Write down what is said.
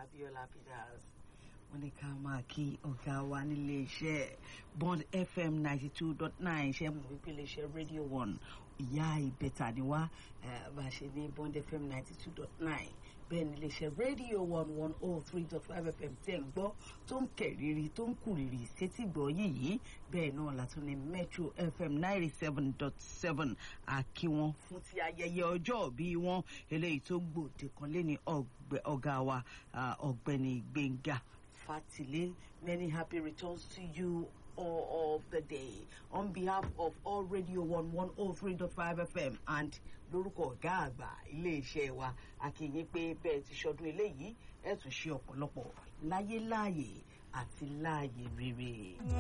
Abiola Peters wọ́n ní ká máa kí ọ̀gá wa nílé iṣẹ́ Bond FM ninety two dot nine ṣe mú wípé iléeṣẹ́ Radio One ìyá ìbẹ̀tà ni wá bá a ṣe ní Bond FM ninety two dot nine bẹ́ẹ̀ ni iléeṣẹ́ Radio One one oh three dot five FM tẹ̀ ń gbọ́ tó ń kẹ̀rìírí tó ń kùrìrì sétí gbọ́ yìí bẹ́ẹ̀ náà látún ní Metro FM ninety seven dot seven àkí wọn fún ti ayẹyẹ ọjọ́ bí wọn eléyìí tó gbòde kan lé ní ọ̀gá wa ọ̀gbẹ́ni Gbẹ́ngà Fatile many happy returns to you all of the day on behalf of all Radio One one oh three dot five FM and lórúkọ ọ̀gá àgbà iléeṣẹ́ wa akínyìn pé bẹ́ẹ̀ ti ṣọdún eléyìí ẹ̀ tún ṣe ọ̀pọ̀lọpọ̀ láyé láàyè àti láàyè rere.